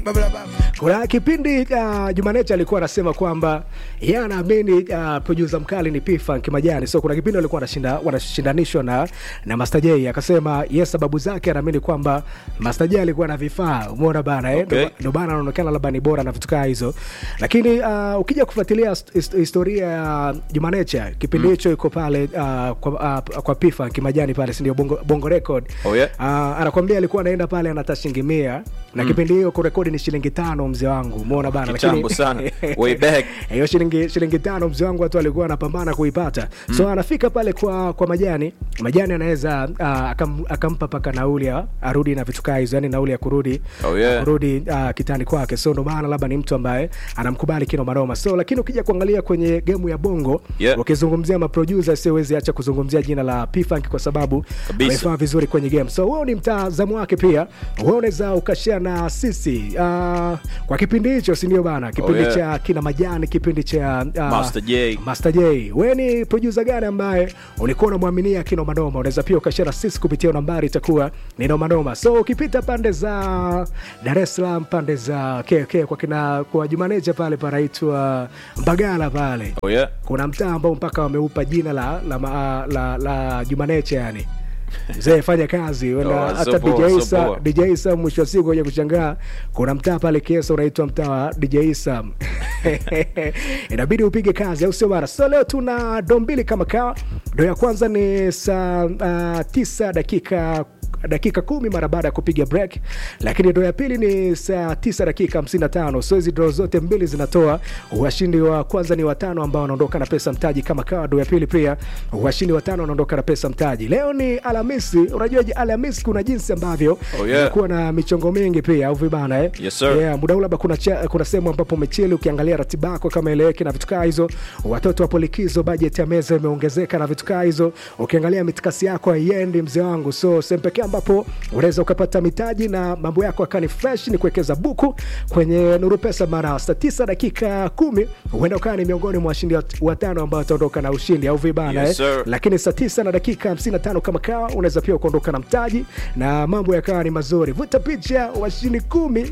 kuna kipindi uh, Jumanecha alikuwa anasema kwamba yeye anaamini uh, producer mkali ni P-Funk Majani. So kuna kipindi walikuwa wanashinda wanashindanishwa na na Master J, akasema yeye sababu zake anaamini kwamba Master J alikuwa na vifaa, umeona bana eh, Okay. ndio bana anaonekana labda ni bora na vitu kaa hizo, lakini uh, ukija kufuatilia hist- hist- historia ya Jumanecha kipindi hicho iko pale uh, kwa, uh, kwa P-Funk Majani pale, si ndio Bongo, Bongo Record Oh, yeah. uh, anakwambia alikuwa anaenda pale anata shilingi mia na kipindi hiyo kurekodi ni shilingi tano mzee wangu umeona bana Kitambo sana. Way back. hiyo shilingi shilingi tano mzee wangu watu alikuwa anapambana kuipata so anafika pale kwa kwa majani majani anaweza uh, akam, akampa paka nauli ya arudi na vitu kaa hizo yani nauli ya kurudi Oh, yeah. kurudi uh, kitani kwake so ndo maana labda ni mtu ambaye anamkubali kino manoma so lakini ukija kuangalia kwenye gemu ya bongo Yeah. ukizungumzia maproducer siwezi acha kuzungumzia jina la P-Funk kwa sababu Kabisa. amefanya vizuri kwenye game so wewe ni mtazamo wake pia wewe unaweza ukashare na sisi uh, kwa kipindi hicho si ndio bana kipindi yeah. cha kina majani kipindi cha uh, Master J. Master J wewe ni producer gani ambaye ulikuwa unamwaminia kino manoma unaweza pia ukashare na sisi kupitia nambari itakuwa ni noma noma so ukipita pande za Dar es Salaam pande za KK kwa kina kwa Jumaneja pale panaitwa Mbagala pale Oh, yeah. kuna mtaa ambao mpaka wameupa jina la la, la, la, la Jumaneche yani mzee fanya kazi wenda Oh, hata so poa, DJ so Isa poa. DJ Isa mwisho wa siku kuja kushangaa kuna mtaa pale Kiesa unaitwa mtaa wa DJ Isa inabidi upige kazi au sio bana so leo tuna doo mbili kama kawa doo ya kwanza ni saa uh, tisa dakika dakika kumi mara baada ya kupiga break lakini doo ya pili ni saa tisa dakika 55 so hizi doo zote mbili zinatoa washindi wa kwanza ni watano ambao wanaondoka na pesa mtaji kama kawa doo ya pili pia washindi watano wanaondoka na pesa mtaji leo ni alhamisi unajua je, alhamisi kuna jinsi ambavyo Oh, yeah. kuwa na michongo mingi pia au vibana eh? Yes, sir. yeah, muda huu labda kuna, cha- kuna sehemu ambapo umechili ukiangalia ratiba yako kama eleweki na vitu kaa hizo watoto wapo likizo bajeti ya meza imeongezeka na vitu kaa hizo ukiangalia mitikasi yako haiendi mzee wangu so sehemu pekee ambapo unaweza ukapata mitaji na mambo yako akani fresh ni kuwekeza buku kwenye nuru pesa mara saa tisa dakika kumi huenda ukawa ni miongoni mwa washindi wat- watano ambao wataondoka na ushindi au vibana Yes, eh? sir. lakini saa tisa na dakika 55 kama kawa unaweza pia ukaondoka na mtaji na mambo yakawa ni mazuri vuta picha washindi kumi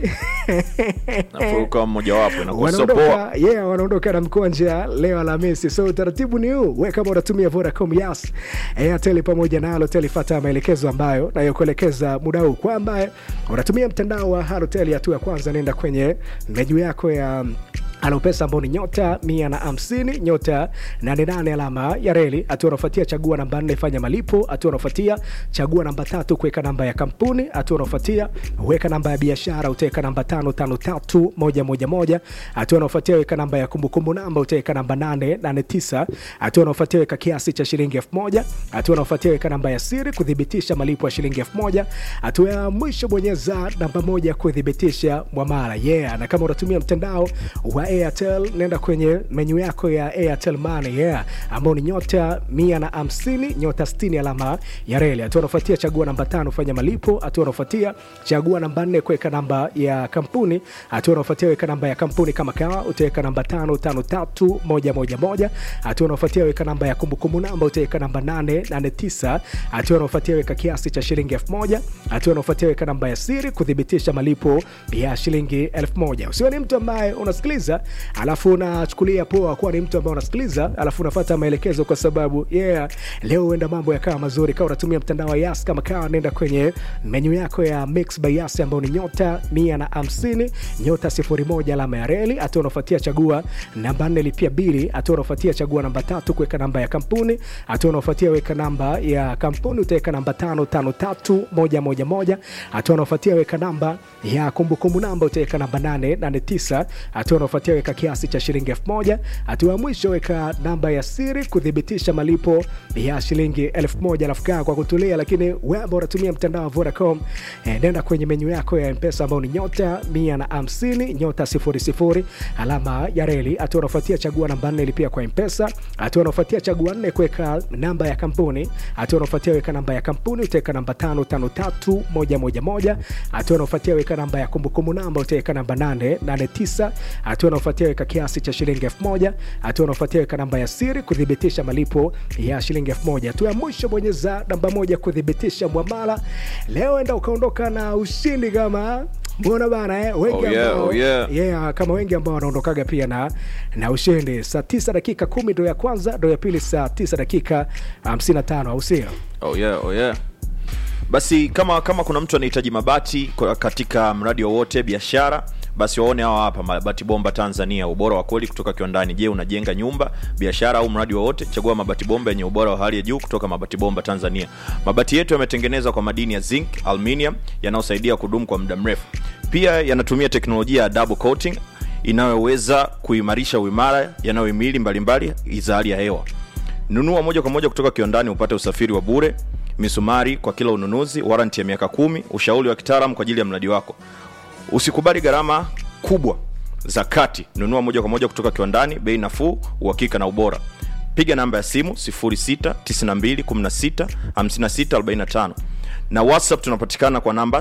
nafuruka mmojawapo inakuwa so poa wanaondoka yeah, wanaondoka na mkonja leo Alhamisi. So utaratibu ni huu, we kama unatumia Vodacom, Yas, Airtel pamoja na Halotel, fuata maelekezo ambayo nayokuelekeza muda huu. Kwa ambaye unatumia mtandao wa Halotel, hatua ya kwanza, nenda kwenye menyu yako ya alopesa ambao ni nyota mia na hamsini nyota 88 alama ya reli. Hatua unaofuatia chagua namba nne fanya malipo. Hatua unaofuatia chagua namba tatu kuweka namba ya kampuni. Hatua unaofuatia weka namba ya biashara, utaweka namba tano tano tatu moja moja moja. Hatua unaofuatia weka namba ya kumbukumbu namba, utaweka namba nane nane tisa. Hatua unaofuatia weka kiasi cha shilingi elfu moja. Hatua unaofuatia weka namba ya siri kuthibitisha malipo ya shilingi elfu moja. Hatua ya mwisho bonyeza namba moja kuthibitisha mwamala. Yeah, na kama unatumia mtandao wa Airtel nenda kwenye menyu yako ya Airtel Money yeah, ambao ni nyota mia na hamsini nyota 60 alama ya reli. Hatua unafuatia chagua namba tano fanya malipo. Hatua unafuatia chagua namba nne kuweka namba ya kampuni. Hatua unafuatia weka namba ya kampuni kama kawa, utaweka namba tano tano tatu moja moja moja. Hatua unafuatia weka namba ya kumbukumbu namba, utaweka namba nane nane tisa. Hatua unafuatia weka kiasi cha shilingi elfu moja. Hatua unafuatia weka namba ya siri kuthibitisha malipo ya shilingi elfu moja. Usiwe ni mtu ambaye unasikiliza alafu unachukulia poa kuwa ni mtu ambaye unasikiliza alafu unafuata maelekezo, kwa sababu yeah, leo huenda mambo yakawa mazuri. Kama unatumia mtandao wa Yas kama kawa, nenda kwenye menyu yako ya Mix by Yas ambayo ni nyota mia na hamsini nyota sifuri moja alama ya reli. Hatua unafuatia chagua namba nne lipia bili. Hatua unafuatia chagua namba tatu kuweka namba ya kampuni. Hatua unafuatia weka namba ya kampuni, utaweka namba tano tano tatu moja moja moja. Hatua unafuatia weka namba ya kumbukumbu namba, utaweka namba nane nane tisa. Hatua unafuatia weka kiasi cha shilingi elfu moja. Hatua ya mwisho weka namba ya siri kuthibitisha malipo ya shilingi elfu moja. Alafu kaa kwa kutulia, lakini wewe ambao unatumia mtandao wa Vodacom eh, nenda kwenye menyu yako ya Mpesa ambao ni nyota mia na hamsini nyota sifuri sifuri alama ya reli. Hatua unafuatia chagua namba nne lipia kwa Mpesa. Hatua unafuatia chagua nne kuweka namba ya kampuni. Hatua unafuatia weka namba ya kampuni, utaweka namba tano tano tatu moja moja moja. Hatua unafuatia weka namba ya kumbukumbu namba, utaweka namba nane nane tisa. Hatua unafuatia weka kiasi cha shilingi elfu moja. Hatua unafuatia weka namba ya siri kuthibitisha malipo ya shilingi elfu moja. Hatua ya mwisho bonyeza namba moja kuthibitisha mwamala. Leo enda ukaondoka na ushindi kama mbona bana eh? wengi Oh, yeah, ambao, oh, yeah. yeah, kama wengi ambao wanaondokaga pia na na ushindi saa tisa dakika kumi ndo ya kwanza ndo ya pili saa tisa dakika hamsini na tano au sio oh yeah, oh yeah. basi kama kama kuna mtu anahitaji mabati kwa- katika mradi wowote biashara basi waone hawa hapa mabati bomba tanzania ubora wa kweli kutoka kiwandani je unajenga nyumba biashara au mradi wowote chagua mabati bomba yenye ubora wa hali ya juu kutoka mabati bomba tanzania mabati yetu yametengenezwa kwa madini ya zinc aluminium yanayosaidia kudumu kwa muda mrefu pia yanatumia teknolojia ya double coating inayoweza kuimarisha uimara yanayohimili mbalimbali za hali ya hewa nunua moja kwa moja kutoka kiwandani upate usafiri wa bure misumari kwa kila ununuzi waranti ya miaka kumi ushauri wa kitaalam kwa ajili ya mradi wako usikubali gharama kubwa za kati nunua moja kwa moja kutoka kiwandani bei nafuu uhakika na ubora piga namba ya simu 692165645 na whatsapp tunapatikana kwa namba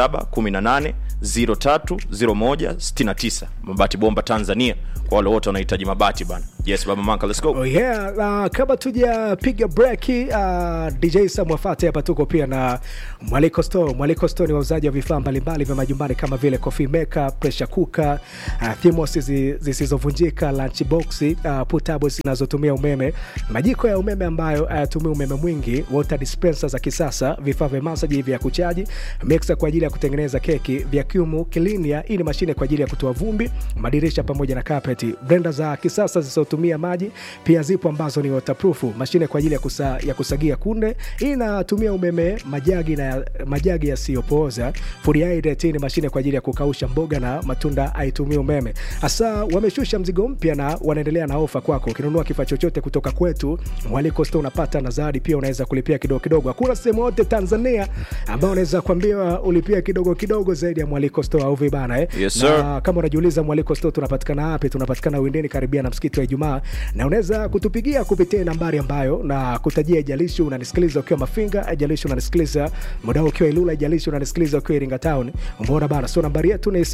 0718030169 mabati bomba tanzania kwa wale wote wanahitaji mabati bana yes baba manka let's go Oh yeah, uh, kama tujapiga breki uh, DJ Samwafate hapa tuko pia na Mwaliko Store. Mwaliko Store ni wauzaji wa vifaa mbalimbali vya majumbani kama vile coffee maker, pressure cooker, uh, thermos zi- zisizovunjika, lunch box, uh, portables zinazotumia umeme, majiko ya umeme ambayo hayatumii umeme mwingi, water dispenser za kisasa, vifaa vya masaji vya kuchaji, mixer kwa ajili ya kutengeneza keki, vacuum cleaner, hii ni mashine kwa ajili ya kutoa vumbi, madirisha pamoja na carpet, blender za kisasa zisizotumia maji pia zipo ambazo ni waterproof, mashine kwa ajili ya, kusa, ya kusagia kunde, hii inatumia umeme, majagi na majagi yasiyopooza, food hydrate, hii ni mashine kwa ajili ya kukausha mboga na matunda, haitumii umeme. Hasa wameshusha mzigo mpya na wanaendelea na ofa kwako. Ukinunua kifaa chochote kutoka kwetu Mwaliko Store unapata na zawadi pia, unaweza kulipia kidogo kidogo. Hakuna sehemu yote Tanzania ambao unaweza kuambiwa ulipia kidogo kidogo zaidi ya Mwaliko Store au vibana eh? Yes, na sir. kama unajiuliza Mwaliko Store tunapatikana wapi, tunapatikana Windeni karibia na msikiti wa Ijumaa, na unaweza kutupigia kupitia nambari ambayo na kutajia, ijalishi unanisikiliza ukiwa Mafinga, ijalishi unanisikiliza muda huu ukiwa Ilula, ijalishi unanisikiliza ukiwa Iringa Town. Umeona bana, so nambari yetu ni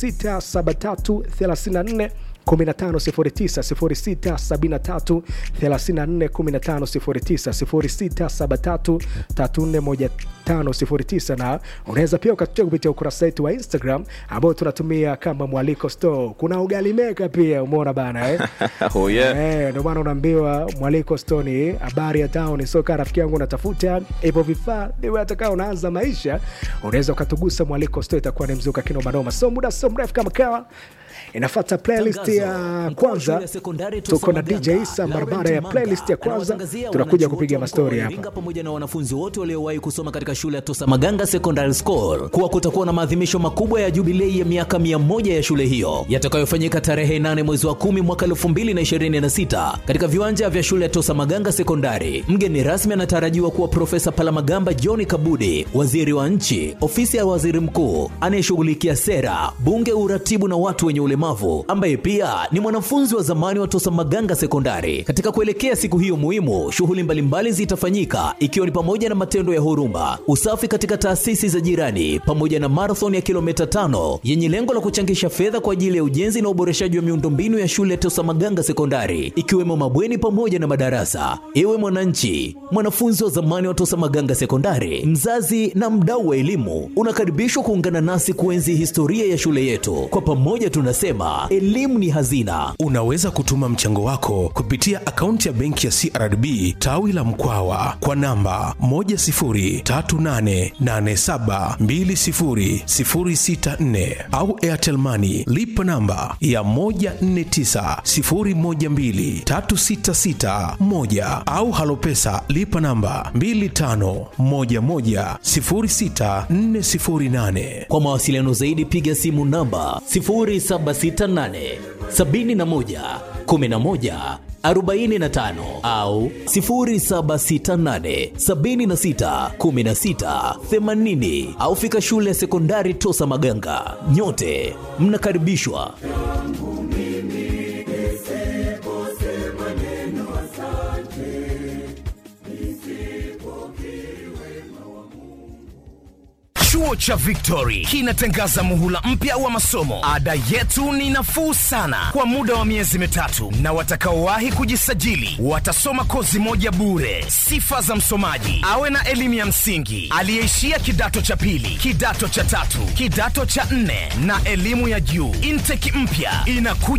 067334 1509 0673341509 na unaweza pia ukatutia kupitia ukurasa wetu wa Instagram ambao tunatumia kama Mwaliko Store. Kuna ugali meka pia, umeona bana eh? oh yeah. Eh, ndio maana unaambiwa Mwaliko Store ni habari ya town. So kaa rafiki yangu unatafuta hivyo vifaa, iwe hata kama unaanza maisha, unaweza ukatugusa Mwaliko Store, itakuwa ni mzuka kinoma noma. So muda sio mrefu kama kawa inafuata playlist Tangazo. ya Mkuu wa kwanza shule ya sekondari tuko na Tosamaganga, DJ Isa Laurent barabara ya Manga, playlist ya kwanza anawatangazia tunakuja wananchi kupiga wote wa mkoa mastori wa hapa Iringa pamoja na wanafunzi wote waliowahi kusoma katika shule ya Tosamaganga Secondary School kuwa kutakuwa na maadhimisho makubwa ya jubilei ya miaka 100 ya shule hiyo yatakayofanyika tarehe 8 mwezi wa 10 mwaka 2026 katika viwanja vya shule ya Tosamaganga Sekondari. Mgeni rasmi anatarajiwa kuwa Profesa Palamagamba John Kabudi, waziri wa nchi, ofisi ya waziri mkuu anayeshughulikia sera, bunge, uratibu na watu wenye ulemavu, ambaye pia ni mwanafunzi wa zamani wa Tosamaganga Sekondari. Katika kuelekea siku hiyo muhimu, shughuli mbalimbali zitafanyika ikiwa ni pamoja na matendo ya huruma, usafi katika taasisi za jirani, pamoja na marathon ya kilomita tano yenye lengo la kuchangisha fedha kwa ajili ya ujenzi na uboreshaji wa miundombinu ya shule ya Tosamaganga Sekondari, ikiwemo mabweni pamoja na madarasa. Ewe mwananchi, mwanafunzi wa zamani wa Tosamaganga Sekondari, mzazi na mdau wa elimu, unakaribishwa kuungana nasi kuenzi historia ya shule yetu. Kwa pamoja tunasema elimu ni hazina. Unaweza kutuma mchango wako kupitia akaunti ya benki ya CRDB tawi la Mkwawa kwa namba 10388720064 au Airtel Money lipa namba ya 1490123661 au Halopesa lipa namba 25110648. Kwa mawasiliano zaidi piga simu namba 0768 71 11 45 au 0768 76 16 80 au fika shule ya sekondari Tosa Maganga. Nyote mnakaribishwa. Chuo cha Victory kinatangaza muhula mpya wa masomo. Ada yetu ni nafuu sana kwa muda wa miezi mitatu, na watakaowahi kujisajili watasoma kozi moja bure. Sifa za msomaji: awe na elimu ya msingi, aliyeishia kidato cha pili, kidato cha tatu, kidato cha nne na elimu ya juu. Intake mpya inakuja